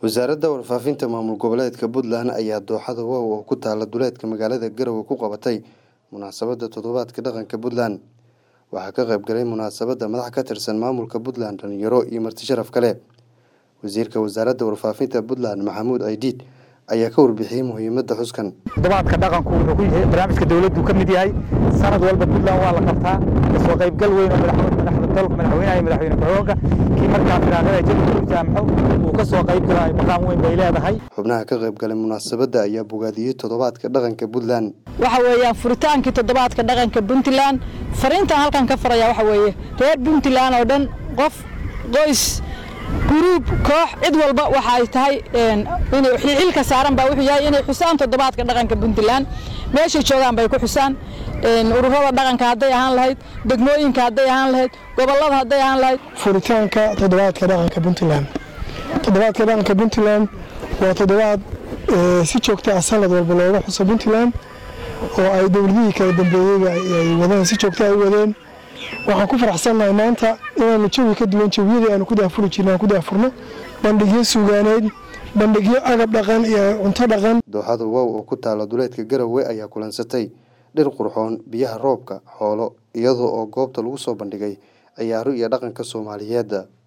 wasaaradda warfaafinta maamul goboleedka puntland ayaa dooxada wow oo ku taala duleedka magaalada garowe ku qabatay munaasabadda toddobaadka dhaqanka puntland waxaa ka qayb galay munaasabadda madax ka tirsan maamulka puntland dhalinyaro iyo marti sharaf kale wasiirka wasaaradda warfaafinta puntland maxamuud aydiid ayaa ka warbixiyey muhiimadda xuskan toddobaadka dhaqanku wuxuu ku yahay barnaamijka dowladdu ka mid yahay sanad walba puntland waa la qabtaa kasoo qaybgal weyn oo madaxda dalka madaxweynaha iyo madaxweyne ku-xigeenka kii markaa firaaqada jabir jaamxo uu ka soo qayb galay maqaam weyn bay leedahay xubnaha ka qayb galay munaasabadda ayaa bogaadiyey toddobaadka dhaqanka puntland waxa weeyaan furitaankii toddobaadka dhaqanka puntland fariintan halkan ka faraya waxa weeye reer puntland oo dhan qof qoys guruub koox cid walba waxa ay tahay xilka saaran baa wuxuu yahay inay xusaan toddobaadka dhaqanka puntland meeshay joogaan bay ku xusaan ururada dhaqanka hadday ahaan lahayd degmooyinka hadday ahaan lahayd gobolada hadday ahaan lahayd furitaanka toddobaadka dhaqanka puntland toddobaadka dhaqanka puntland waa toddobaad si joogta ah sanad walba looga xuso puntland oo ay dowladihii kala dambeeyeyba ay wadeen si joogta ay u wadeen waxaan ku faraxsannahay maanta inaanu jawi ka duwan jawiyadii aanu ku daafuri jirna aan ku daafurno bandhigyo sugaaneyd bandhigyo agab dhaqan iyo cunto dhaqan dooxada wow oo ku taala duleedka garowe ayaa kulansatay dhir qurxoon biyaha roobka xoolo iyadoo oo goobta lagu soo bandhigay ciyaaro iyo dhaqanka soomaaliyeedda